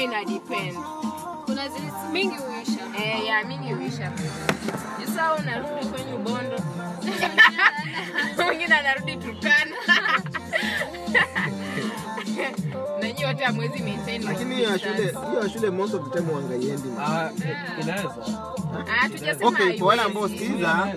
ina depend. Kuna zile mingi huisha. Eh, ya mingi huisha. Sasa unarudi kwenye Bondo. Mwingine anarudi Turkana. Na nyinyi wote hamwezi maintain. lakini hiyo ya shule hiyo ya shule most of the time wangaiendi Ah, inaweza. Ah, tujasema okay kwa wale ambao haiwezi. sikiza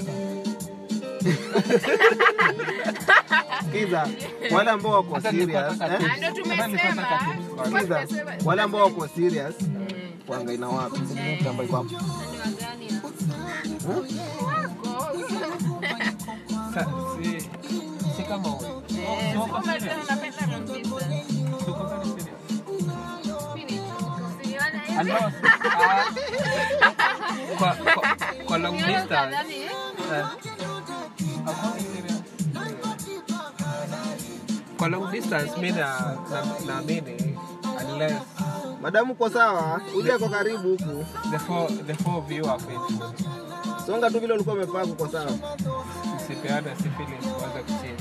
sikiza wale ambao wako Hata nilikuwa serious nataka eh? Ah, Ndio tumesema. sikiza Tumesema. wale ambao wako serious Mm. wangaina wapi Namba iko hapo. Sa- si- si kama wewe. Eh, Si wako kama serious? unapenda long distance. Si uko very serious? Siliona hivi. And now, ah, kwa- kwa- kwa long Siliona distance, kadhani, eh? eh, hakuna serious. kwa long distance mi na- na- naamini unless madamu kwa sawa uje kwa karibu huku the four, the four of you are faithful songa tu vile ulikuwa umepaa kuko sawa usipeane syphilis kwanza kuchini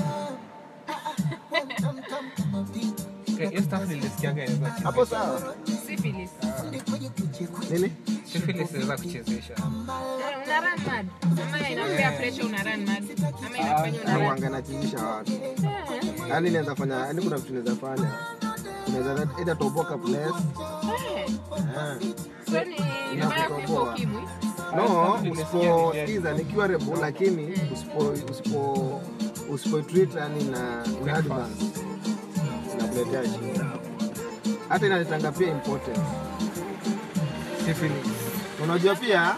Okay, hiyo stuff nilisikianga inaweza kuchezesha. hapo sawa Syphilis. nini Syphilis inaweza kuchezesha Una run mad. Ama inakupea pressure una run mad. Ama inafanya una run. wanga nachizisha watu Eh, yaani inaweza fanya yaani kuna vitu inaweza fanya unaweza either toboka place eh. eh. So ni mbaya kuliko ukimwi. no usiposikiza nikiwa rebu lakini usipo usipo usipo treat yani na in advance inakuletea shida hata inaletanga pia importance syphilis unajua pia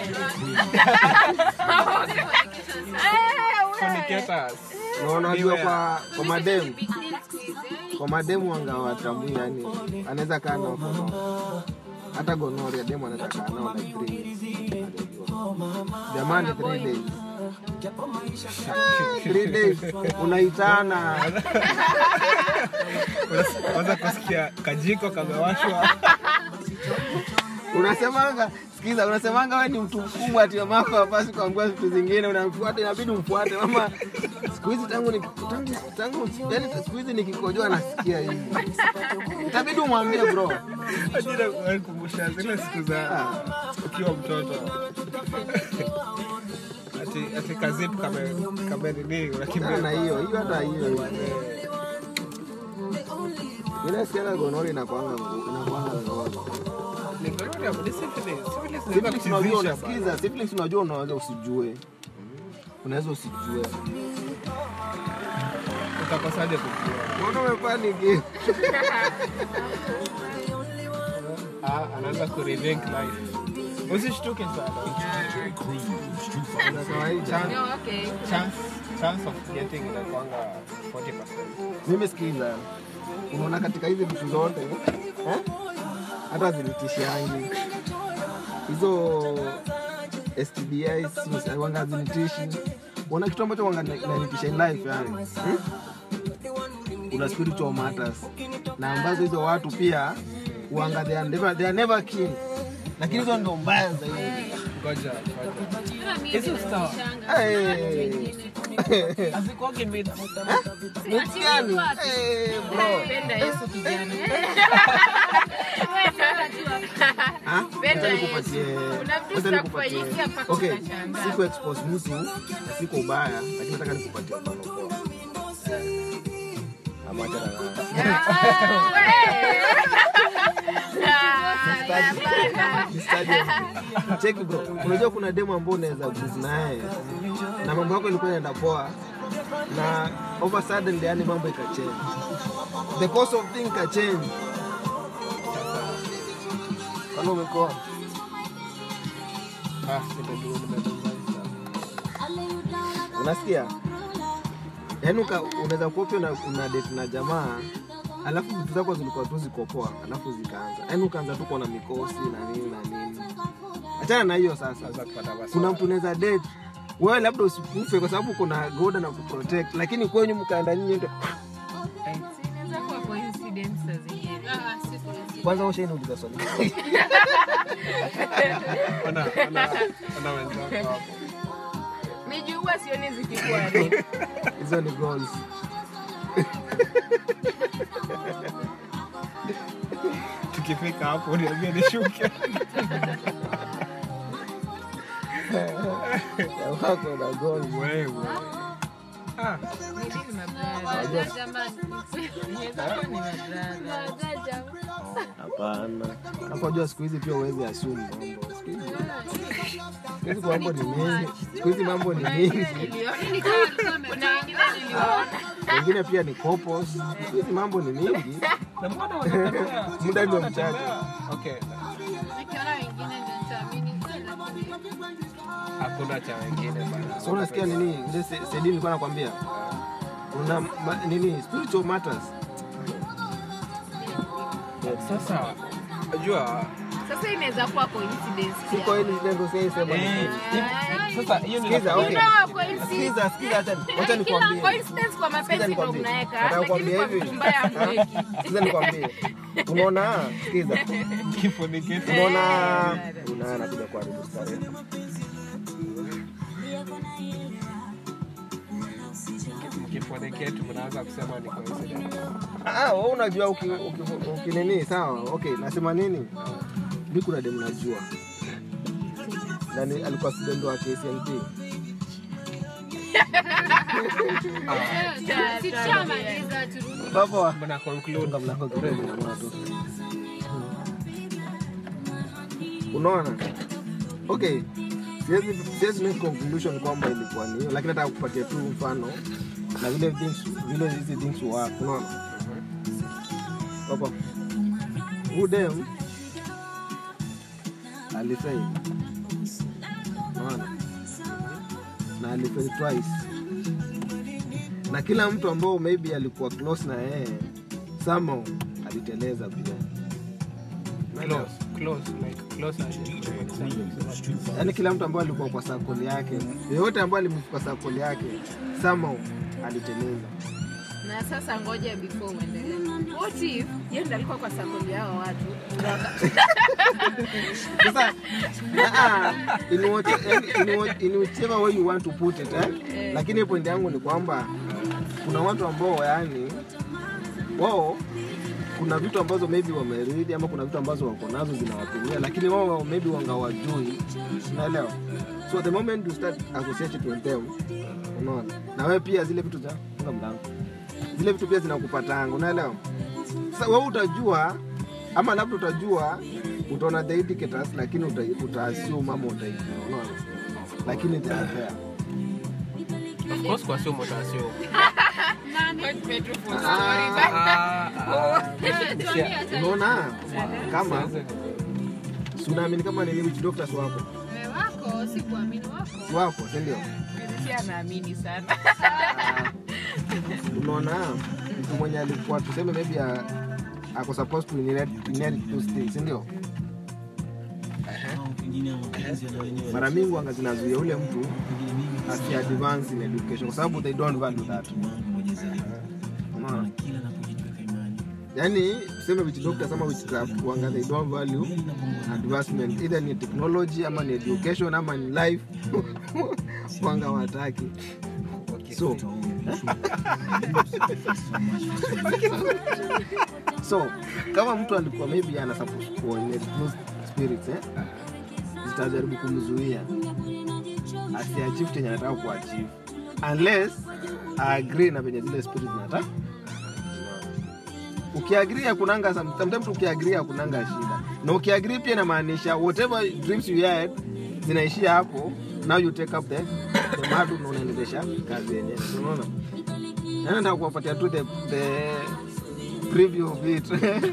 fornicators na unajua Beware. kwa kwa mademu Big deal siku hizi, eh? kwa mademu wanga watambui yani anaweza kaa nao for long. hata gonoria demu anaweza kaa nao like three weeks. jamani three days three days unaitana kwanza kusikia kajiko kamewashwa unasemanga sikiza unasemanga we ni mtu mkubwa ati mamako hapasi kuambia vitu zingine unamfuata inabidi umfuate mama siku hizi tangu ni- tangu tangu yani siku hizi nikikojoa nasikia hivi itabidi umwambie bro ajira kumbusha zile siku za ukiwa mtoto ati ati kazip kame kame nini Achana unakimbia na hiyo hiyo hata hiyo inasikiaga gonori inakwanga ngu- inakwanga ngori Ni gonorrhea, ni syphilis. Syphilis inaweza Syphilis unajua kuchizisha unasikiza syphilis unajua unaweza usijue unaweza usijue bana. utakosaje kujua mbona umepaniki Ah, anaanza kurethink life usishtuke sana Za kawaida Chance- No, okay. chance chance of getting inakwanga 40% mimi sikiza unaona katika hizi vitu zote eh? hata zinitishiangi hizo STDIs wanga zinitishi wana kitu ambacho wanga inanitisha in life yani hmm? kuna spiritual matters na ambazo hizo watu pia wanga they are never, they are never keen lakini hizo ndo mbaya zaidi ngoja ngoja Kama mimi hizo sawa Hey. hazikuwagi mid Miti gani? Hey, bro. Penda Yesu kijana. Ah, Penda acha Yesu. nikupatie- Kuna vitu acha nikupatie- zitakufanyikia mpaka Okay, utashangaa. siku expose mtu na siko ubaya lakini nataka nikupatie mfano poa. Ama acha na- Nistaje. Cheki bro, unajua kuna demo ambao unaweza cruise naye na mambo yako ilikuwa inaenda poa na over sudden yani mambo ikachange. The course of thing ikachange. Kama umekoa ah nimedua nimedua unasikia yaani uka- unaweza kuwa pia una, una date na jamaa alafu vitu zako zilikuwa tu ziko poa alafu zikaanza yaani ukaanza tu kuona mikosi na nini na nini achana na hiyo sasa Naweza kupata basi kuna mtu unaweza date wewe labda usikufe kwa sababu kuna goda na kuprotect lakini kwenyu mkaenda nyinyi ndio Inaweza kuwa coincidence saa zingine. Ah, syphilis. kwanza ushainuliza swali ona ona ona wenzako hapo Miji huwa sioni zikikuwa real. hizo ni goals ukifika hapo niambie nishuke Ya wako na goals. wewe Ah, Nini mabrada? Waja jamani. Inaweza kuwa ni mabrada. Waja Hapana. Hapo unajua siku hizi pia uwezi assume mambo. Siku hizi siku hizi mambo ni mingi. Siku hizi mambo ni mingi. Niliona Ni kama alikuwa ame- kuna wengine niliona Wengine pia ni couples. Siku hizi mambo ni mingi. na mbona wanatembea? Muda ndio Wanatembea. mchache. Okay, nikiona wengine ndio nitaamini kweli, lakini hakuna cha wengine bana. So unasikia nini? Ile se- Sedi nilikuwa nakwambia. Kuna ma, nini spiritual matters. Sasa unajua sasa inaweza kuwa coincidence pia. Siko hili ndio sasa sema. eh, hivi- sasa hiyo ni Sikiza, You okay. know, coincidence. Sikiza, sikiza acha wacha Kila nikwambie. coincidence kwa mapenzi Sikiza ndio nikwambie. mnaweka, Nataka lakini kukwambia kwa hivi. vitu mbaya hamweki. Sikiza nikwambie. Unaona? Sikiza. kifo ni kitu. Unaona unaona anakuja kwa rubu starehe. Kifo ni kitu mnaanza kusema ni coincidence. Ah, wewe unajua uki, uki, uki nini sawa. Okay, nasema nini? Mimi kuna demu najua. Na ni alikuwa student wa KCMT. si tushamaliza turudi. Baba Mna conclude funga mlango kidogo na watu. Unaona? Okay. Siwezi siwezi make conclusion kwamba ilikuwa ni hiyo, lakini nataka kupatia tu mfano na vile things vile hizi things work. Unaona? Baba. Huyu dem alifail. Unaona? Na alifail twice. Na kila mtu ambao maybe alikuwa close na yeye somehow aliteleza pia. Unaelewa? close, close, like close as in Yaani kila mtu ambaye alikuwa kwa sakoli yake, yeyote ambaye alimfika kwa sakoli yake somehow aliteleza. na sasa ngoja before uendelee what if yeye ndo alikuwa kwa sakoli yao watu Sasa ah, in what- yaani in what- in whichever way you want to put it eh? Lakini point yangu ni kwamba kuna watu ambao yani wao kuna vitu ambazo maybe wameridi ama kuna vitu ambazo wako nazo zinawatumia, lakini wao maybe wangawajui, unaelewa? So the moment you start associating with them, unaona, na wewe pia zile vitu za funga mlango, zile vitu pia zinakupatanga, unaelewa? Sasa wewe utajua ama labda utajua utaona the indicators, lakini uta, uta assume ama utaijua, unaona, lakini they are there. Of course kwa sumo tasio. Unaona kama si unaamini kama nini witch doctors wako Wewe wako si kuamini wako. si wako, si ndio? si anaamini sana Unaona mtu mwenye alikuwa tuseme maybe a- ako supposed to inherit, inherit those things, si ndio? Mara mingi wanga zinazuia ule mtu asi advance in education kwa sababu they don't value that. Unaona? Yaani tuseme witch doctors ama witchcraft wanga they don't value advancement either ni technology ama ni education ama ni life wanga wataki. So, so kama mtu alikuwa maybe ana suppose kuonye those spirits eh, zitajaribu kumzuia asiachieve chenye anataka kuachieve unless agree na venye zile spirits zinataka. Ukiagrii hakunanga sometimes ukiagrii hakunanga shida, na ukiagrii pia inamaanisha whatever dreams you had zinaishia hapo, now you take up the the madu na unaendelesha kazi yenyewe, unaona. Yani nataka kuwapatia tu the, the preview of it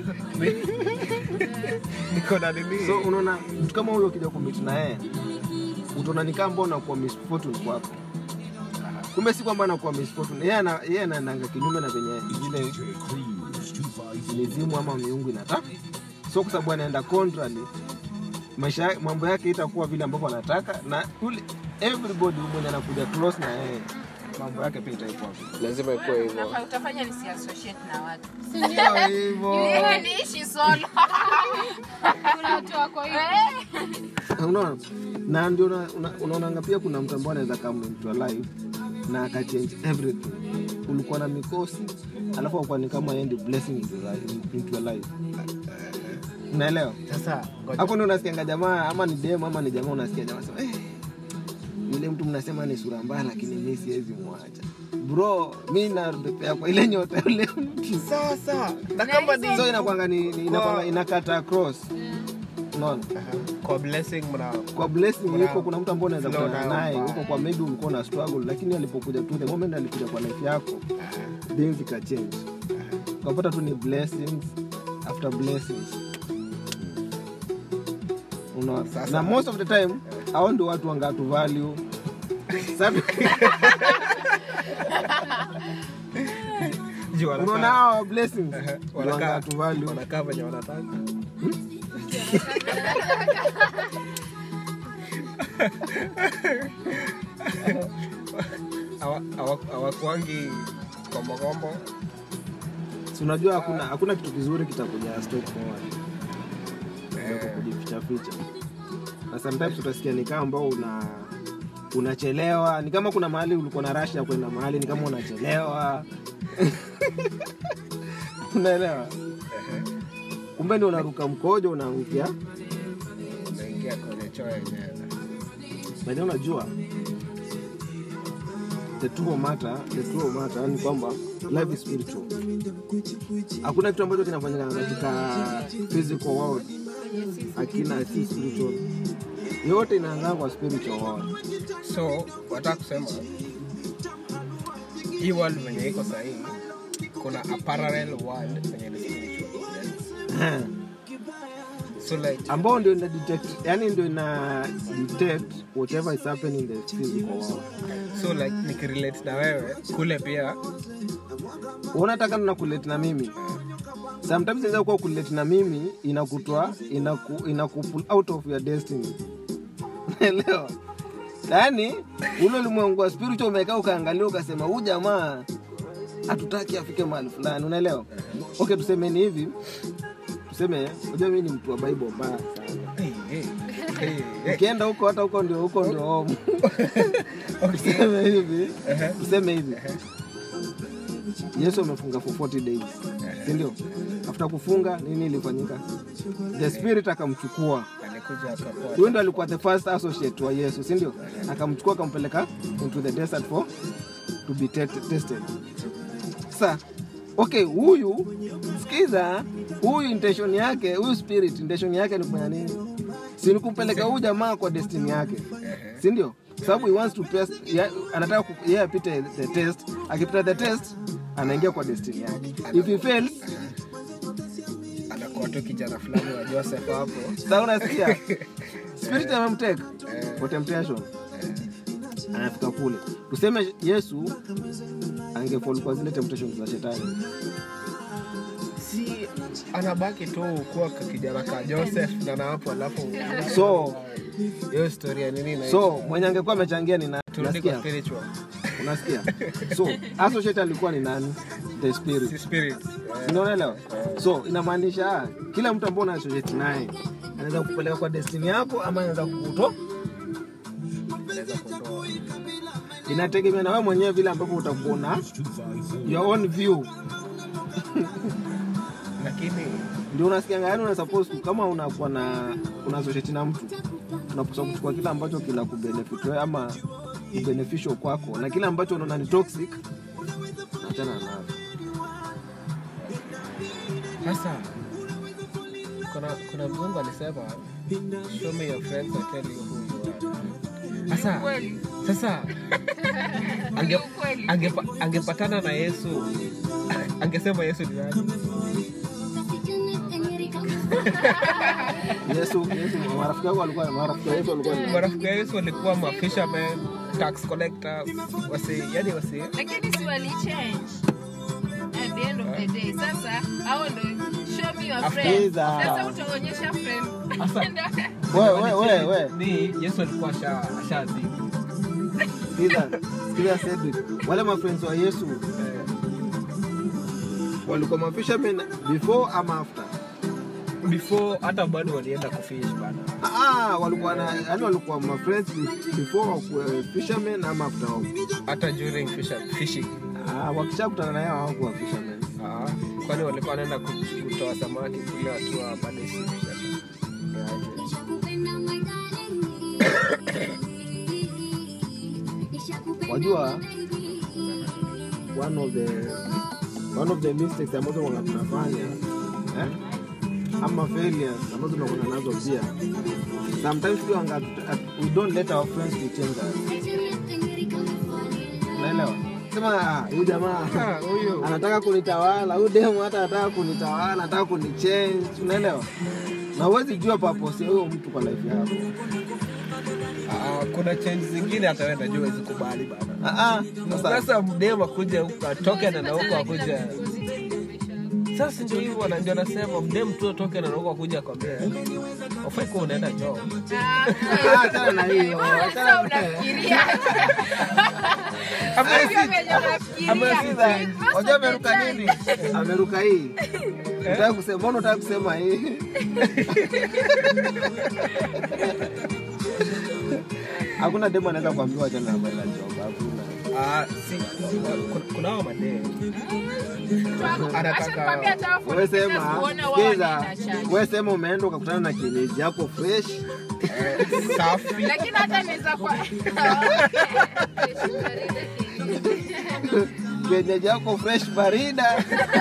Niko na nini? so unaona mtu kama huyo ukija kumit na yeye utaona ni kama mbona kuwa misfortune kwako kumbe si kwamba anakuwa misfortune yeye ana yeye anaendanga kinyume na venye zile mizimu ama miungu inataka so kwa sababu anaenda contrary maisha ya- mambo yake itakuwa vile ambavyo anataka na ule everybody mwenye anakuja close na yeye mambo yake pia itakuwa vile. Lazima ikuwe hivyo. Unafaa- utafanya nisi associate na watu Sio hivyo Yeye niishi solo Kuna watu wako hivi. unaona na ndio una- una- unaonanga pia kuna mtu ambao anaweza come into your life na akachange everything ulikuwa na mikosi alafu akuwa ni kama yeye ndio blessing into your life- into your life unaelewa Sasa ngoja. hapo ndio unasikianga jamaa ama ni dem ama ni jamaa unasikia jamaa sema eh, yule mtu mnasema ni sura mbaya lakini mi siwezi mwacha bro mi napepea kwa ile nyota yule mtu Sasa na kama ni so inakwanga ni, ni inakwanga inakata cross unaona Aha. kwa blessing mna kwa blessing Kuna- iko kuna mtu ambaye unaweza flow kutana nayo naye mbaya. huko kwa maybe ulikuwa na struggle lakini alipokuja tu the moment alikuja kwa life yako things ika change ukapata tu ni blessings after blessings unaona Sasa- na most of the time hao ndio watu wangatu value Sasa- Juu wanakaa- unaona hao blessings Aha. ndio Wanakaa- wangatu value wanakaa venye wanataka Hawa- hawa- hawakwangi kombokombo Si unajua hakuna hakuna kitu kizuri kitakuja straight forward Eh. Kuliko kujificha ficha na sometimes utasikia ni kama ambao una unachelewa ni kama kuna mahali ulikuwa na rush ya kwenda mahali ni kama unachelewa unaelewa kumbe ndio unaruka mkojo unaangukia naingia kwenye choo yenyewe Lakini unajua the true matter, the true matter ni kwamba life is spiritual. Hakuna kitu ambacho kinafanyika katika physical world akina si spiritual. Yote inaanza kwa spiritual world. so wataka kusema hii world venye iko sahii kuna a parallel world venye ni spiritual so like ambao ndio ina detect, yani ndio ina detect whatever is happening in the physical world. so like nikirelate na wewe kule pia unataka na kulete na mimi sometimes inaweza kuwa kulete na mimi inakutoa inaku, inakupull out of your destiny naelewa yaani ule ulimwengu wa spiritual umekaa ukaangalia ukasema huu jamaa hatutaki afike mahali fulani unaelewa okay tuseme ni hivi tuseme unajua mimi ni mtu wa bible mbaya sana hey, hey, hey, hey. ukienda huko hata huko ndio huko ndio home tuseme hivi tuseme hivi yesu amefunga for 40 days sindio after kufunga nini ilifanyika the spirit akamchukua alikuja akakuwa huyu ndo alikuwa the first associate wa yesu sindio akamchukua akampeleka into the desert for to be te- tested sa okay huyu sikiza huyu intention yake huyu spirit intention yake ni kufanya nini si ni kumpeleka huyu jamaa kwa destiny yake sindio sababu he wants to test, ya, anataka ku- yeye apite the test akipita the test anaingia kwa destiny yake if he fails anakuwa tu kijana fulani wa joseph hapo sa unasikia spirit amemteka for temptation anafika kule tuseme yesu angefall kwa zile temptations za shetani si anabaki tu kuwa ka kijana ka joseph na na hapo alafu so hiyo historia nini na so mwenye angekuwa amechangia ni nani turudi kwa unasikia spiritual unasikia so associate alikuwa ni nani the spirit si spirit unaelewa so inamaanisha ah, kila mtu ambao una associate naye anaweza kupeleka kwa destiny yako ama anaweza kukuto anaweza kuondoa inategemea na wewe mwenyewe vile ambavyo utakuwa na your own view lakini ndio unasikianga yani una suppose ku- kama unakuwa na una associate na mtu unapaswa kuchukua kile ambacho kina kubenefit wewe ama ni beneficial kwako na kile ambacho unaona ni toxic achana nacho sasa kuna kuna mzungu alisema show me your friends I tell you who you are sasa Kweli. sasa ange, Ukweli. angepa, angepatana na yesu angesema yesu ni nani Yesu Yesu marafiki wako walikuwa marafiki wa Yesu walikuwa ni marafiki wa yesu walikuwa ma fishermen tax collectors wasi yani wasi lakini si walichange at the end of the day sasa hao ndo show me your friend Sikiza. sasa utaonyesha friend wewe wewe wewe wewe ni yesu alikuwa asha ashazidi sikiza sikiza Cedric wale ma friends wa Yesu walikuwa ma fishermen before ama after before hata bado walienda kufish bana ah walikuwa na yani walikuwa ma friends before wakuwe fishermen ama after wao hata during fisher, fishing ah wakishakutana na yao hawakuwa fishermen Ah, kwani walikuwa wanaenda ku- kutoa samaki kule wakiwa bado ship shape. Ndio aje. wajua one of the one of the mistakes ambazo wanga tunafanya eh? ama failures ambazo tunakuwa nazo pia sometimes pia wanga we don't let our friends to change us unaelewa sema "Ah, huyu jamaa Ah, huyu anataka kunitawala huyu demu hata anataka kunitawala anataka kunichange unaelewa na huwezi jua purpose ya huyo mtu kwa life yako ah, kuna change zingine hata wewe najua huwezi kubali bana. Ah, ah, sasa Sasa mdemu akuja huko atoke na na huko akuja. Sasa ndio hivyo wana- ndio nasema mdemu tu atoke na na huko akuja akwambia ufai kuwa unaenda job. Ah, ah, achana na hiyo sasa achana na hiyo. unafikiria Ama Sio si- venye unafikiria. ama si- Most Wajua of the ameruka time. nini? Ameruka hii. Nataka kusema, mbona unataka kusema hii? Hakuna demo anaweza kuambiwa achana na bwana job. Hakuna. Ah, si kuna- kuna hao mademu Anataka- Acha nikwambie hata wafu Wewe wanapenda sema, kuona wao sikiza, wanaenda church. wewe sema umeenda ukakutana na kienyeji yako fresh, safi lakini hata naweza kwa kienyeji yako fresh barida.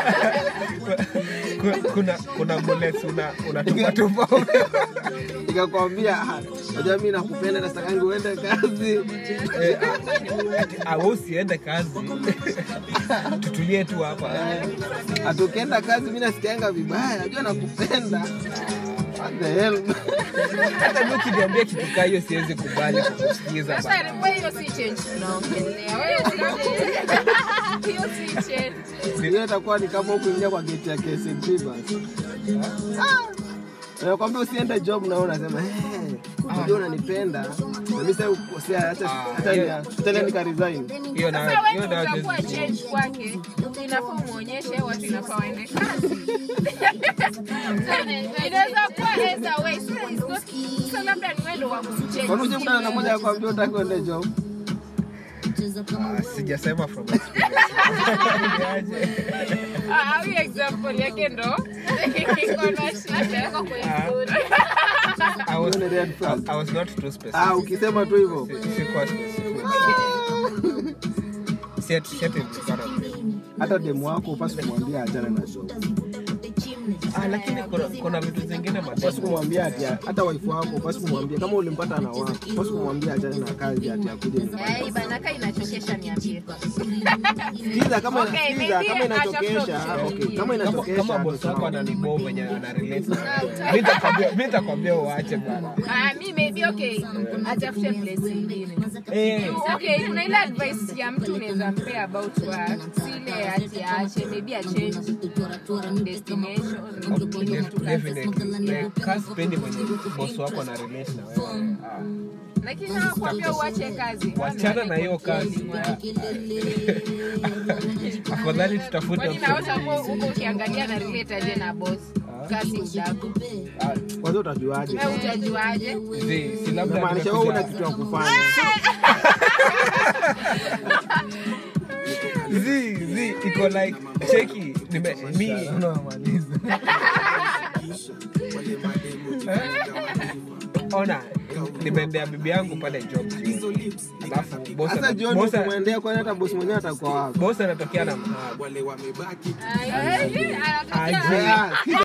Ku- kuna kuna bullets una unatupa tupa Ikakwambia, "Ah, unajua mimi nakupenda na sitakangi uende kazi. Eh, ah, ati, ah, wewe usiende kazi tutulie tu hapa Ati ukienda kazi mimi nasikianga vibaya, najua nakupenda. What the hell? hata mi ukiniambia kitu kaa hiyo siwezi kubali kukusikiza Sasa bana. wewe hiyo si change tunaongelea. Wewe si hiyo si change. Hiyo itakuwa ni kama kuingia kwa geti ya KCB basi. Nakwambia usiende job na wewe unasema eh, unajua unanipenda. Na mimi sasa ukosea acha Ah, acha hiyo- ni- tena nika resign. hiyo na Sasa hiyo wewe na utakuwa change kwake. Inafaa umuonyeshe watu inafaa waende kazi. Inaweza kuwa either way. So it's not- so labda ni wewe ndo wa kuchange. Kwani uje kutana na mmoja akwambia utaki uende job? Ah, sijasema from experience. Niaje? Ah, huyo example yake ndo iko na shida. I was- Hiyo ni red flag. I was not too specific. Ah, ukisema tu hivyo. Si- sikuwa specific. Si ati- si ati nilikuwa na blame. Hata demu wako upasi kumwambia achane na job. Ah, lakini kuna, kuna vitu zingine Upasi mademu kumwambia ati hata wife wako upasi kumwambia kama ulimpata na wako, upasi kumwambia achane na kazi ati akuje nyumbani. Ai, bana kaa inachokesha niambie. Sikiza kama Okay, sikiza maybe kama inachokesha, ashafika okay, kama kama, inachokesha. kama bosi wako ananibo venye ana relate na wewe. Mi nitakwambia- mi nitakwambia uache bana Ah, mi maybe okay, atafute place ingine. Eh, Okay, kuna ile advice ya mtu unaweza mpea about work, si ile ati aache, maybe a change destination, ile kitu kazi. definitely. Like, kaa sipendi mwenye bosi wako ana relate na wewe Ah. Lakini hawakuambia uache kazi. wachana na hiyo kazi afadhali tutafute Kwani option naota huko nyingine. huko ukiangalia na relate aje na boss? Kazi udako. Ah, Kwanza utajuaje? Wewe utajuaje? zi, si labda Inamaanisha wewe una nimekuja- kitu ya kufanya. zi zi iko like cheki nime mi ona nimeendea bibi yangu pale job alafu boss Sasa ana- jioni boss ana- ukimwendea kwani hata bosi mwenyewe atakuwa wapi? boss anatokea na mhaba Ai, ai, ai, anatokea Aje. Ah,